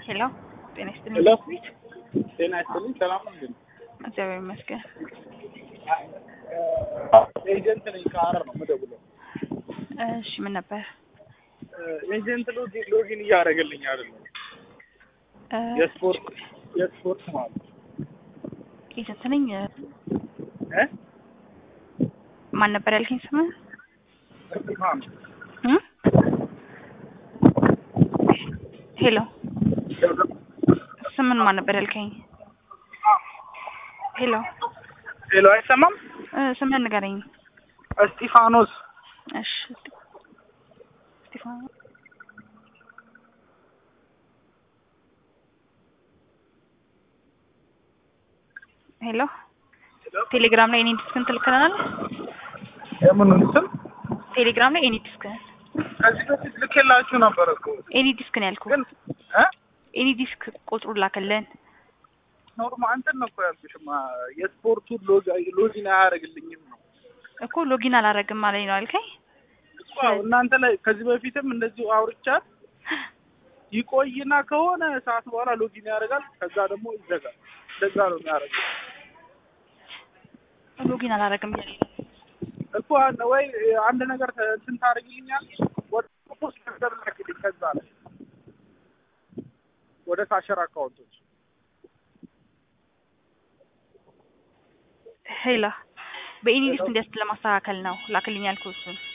ሄሎ ጤና ይስጥልኝ። ሄሎ ቤት ጤና ይስጥልኝ። ሰላም ነው እንዴ? እግዚአብሔር ይመስገን። ኤጀንት ነኝ ከሀረር ነው የምደውለው። እሺ ምን ነበር? ኤጀንት ሎጊን ሎጊን እያደረገልኝ አይደለም። እ፣ የስፖርት የስፖርት ማለት ነው። ኤጀንት ነኝ። እ ማን ነበር ያልከኝ ስምህ? እስጢፋኖስ እ? ሄሎ ስምን ማን ነበር ያልከኝ? ሄሎ ሄሎ፣ አይሰማም? እ፣ ስምህን ንገረኝ። እስጢፋኖስ እሺ እስጢፋኖስ ሄሎ ቴሌግራም ላይ እኔ ዲስክን ትልክልናል። የምኑን ስም ቴሌግራም ላይ ኤኒ ዲስክን ከዚህ በፊት ልኬላችሁ ነበር እኮ ኤኒ ዲስክን ያልኩ ግን እ ኤኒ ዲስክ ቁጥሩን ላከልን። ኖርማል እንትን ነው እኮ ያልኩሽማ የስፖርቱን ሎጊ- ሎጊን አያደርግልኝም ነው እኮ ሎጊን አላረግም አለኝ ነው አልከኝ። እኮ እናንተ ላይ ከዚህ በፊትም እንደዚሁ አውርቻት ይቆይና ከሆነ ሰዓት በኋላ ሎጊን ያደርጋል። ከዛ ደግሞ ይዘጋል። እንደዛ ነው የሚያደርገው ሎጊን አላረግም እያለኝ ነው። እኮ አንድ- ወይ አንድ ነገር ተ- እንትን ታደርግልኛል ወደ ፖስት ነገር ላኪልኝ። ከዛ ላይ ወደ ካሸር አካውንቶች ሄላ በኤኒ ዲስክ እንዲያስ ለማስተካከል ነው ላክልኝ ያልኩህ እሱን